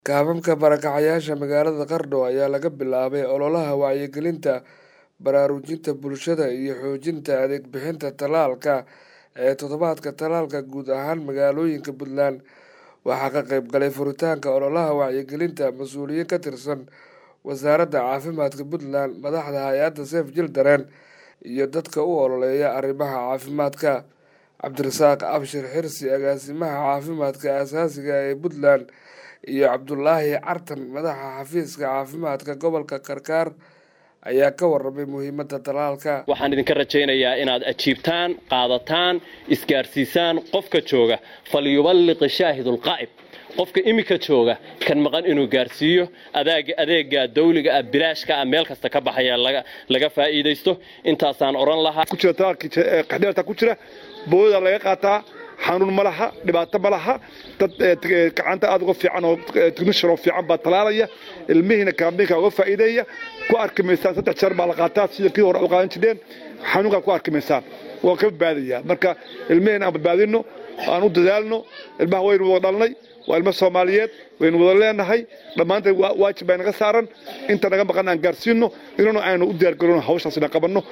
Kaamamka barakacayaasha magaalada Qardho ayaa laga bilaabay ololaha wacyigelinta, baraarujinta bulshada iyo xoojinta adeeg bixinta tallaalka ee toddobaadka tallaalka guud ahaan magaalooyinka Puntland. Waxaa ka qayb galay furitaanka ololaha wacyigelinta mas'uuliyiin ka tirsan Wasaaradda Caafimaadka Puntland, madaxda hay'adda Save Children, iyo dadka u ololeeya arrimaha caafimaadka. Cabdirasaaq Abshir Xirsi, agaasimaha caafimaadka aasaasiga ah ee Puntland, iyo Cabdulaahi Cartan, madaxa xafiiska caafimaadka gobolka Karkar, ayaa ka warramay muhiimadda tallaalka. waxaan idinka rajaynayaa inaad ajiibtaan qaadataan isgaarsiisaan qofka jooga falyuballiq shaahidulqaa'ib qofka imika jooga kan maqan inuu gaarsiiyo adaaga adeega dawliga ah bilaashka ah meel kasta ka baxaya laga laga faa'iidaysto intaasaan oran lahaa ku jira talaalkii qaxdheerta ku jira booda laga qaataa xanuun ma laha dhibaato ma laha dad gacanta aad uga fiican oo technician oo fiican baa talaalaya ilmihiina kaambiinka uga faa'iideeya ku arki maysaan saddex jeer baa la qaataa sida kii hore u qaadan jireen xanuunkaa ku arki maysaan waa ka badbaadaya marka ilmihiina aan badbaadino aan u dadaalno ilmaha waynu wada dhalnay waa ilmo soomaaliyeed waynu wada leenahay dhammaanteen waajib baa naga saaran inta naga maqan aan gaarsiino inana aynu u diyaargarowno hawshaas inaan qabanno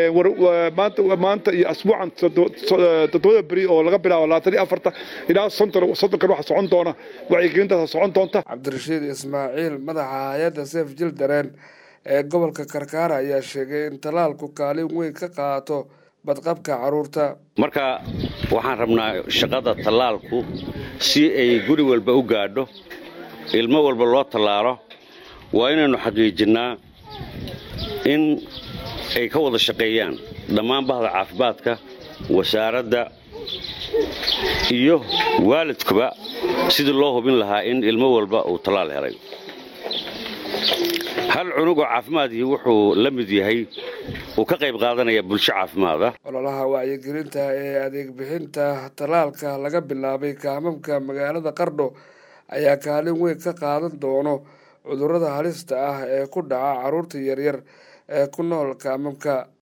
maanta iyo asbuucan toddobada beri oo laga bilaabo labaatan iyo afarta ilaa soddonkan waxa socon doona wacyigelintaas socon doonta cabdirashiid ismaaciil madaxa hay-adda Save Children ee gobolka Karkar ayaa sheegay in tallaalku kaalin weyn ka qaato badqabka carruurta marka waxaan rabnaa shaqada tallaalku si ay guri walba u gaadho ilmo walba loo tallaalo waa inaynu xaqiijinnaa in ay ka wada shaqeeyaan dhammaan bahda caafimaadka wasaaradda iyo waalidkuba sidii loo hubin lahaa in ilmo walba uu tallaal helay hal cunugoo caafimaadkii wuxuu la mid yahay uu ka qayb qaadanaya bulsho caafimaad ah ololaha wacyigelinta ee adeeg bixinta tallaalka laga bilaabay kaamamka magaalada Qardho ayaa kaalin weyn ka qaadan doono cudurrada halista ah ee ku dhaca carruurta yaryar ee ku nool kaamamka